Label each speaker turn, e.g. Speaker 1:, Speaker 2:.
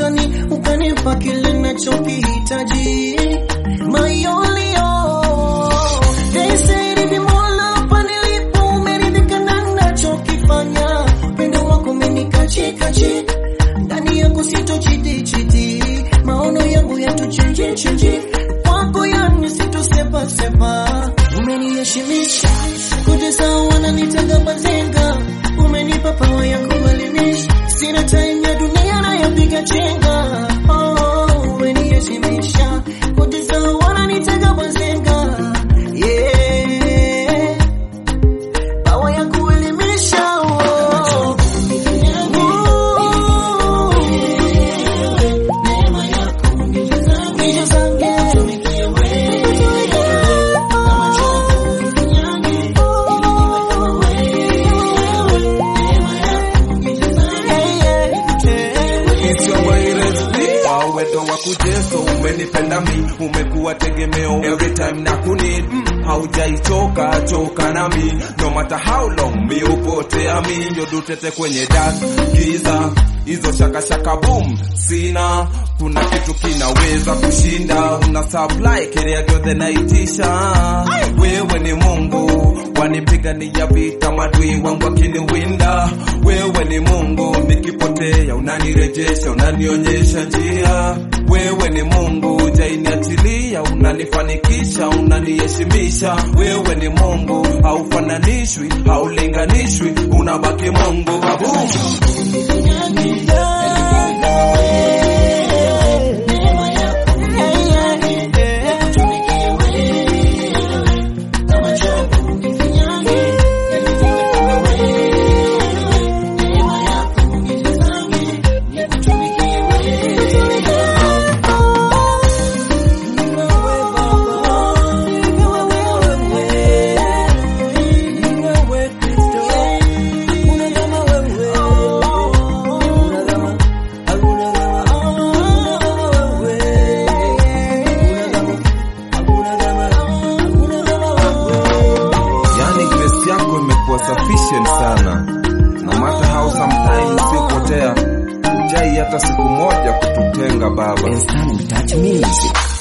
Speaker 1: ukani ukanipa kile nachokihitaji my only all they said hivi mola hapa nilipo umeridhika na nachokifanya upendo wako umenikachikachi ndani yako sitochitichiti maono yangu yatuchenjechenji kwako yani sitosepasepa umeniheshimisha kutesa wananitanga bazenga umenipa pawa ya kuelimisha sina time ya dunia nayopiga chenga oh, umeniheshimisha kutesa wananitanga bazenga yeah. pawa ya kuelimisha oh.
Speaker 2: Uwezo wa kujeso umenipenda mi, umekuwa tegemeo every time na kunid mm, haujaichoka choka na mi, no matter how long mi upotea mi, yodutete kwenye dark giza hizo shaka shaka boom sina kuna kitu kinaweza kushinda una supply kile gyothe naitisha wewe ni Mungu wanipigania vita madui wangu akiniwinda wewe ni Mungu nikipotea unanirejesha unanionyesha njia wewe ni Mungu jainiachilia unanifanikisha unaniheshimisha wewe ni Mungu haufananishwi haulinganishwi unabaki Mungu Kaboom. Yani grace yako imekuwa sufficient sana, no matter how sometimes sipotea, ujai hata siku moja kututenga Baba.
Speaker 3: Instant Touch Music.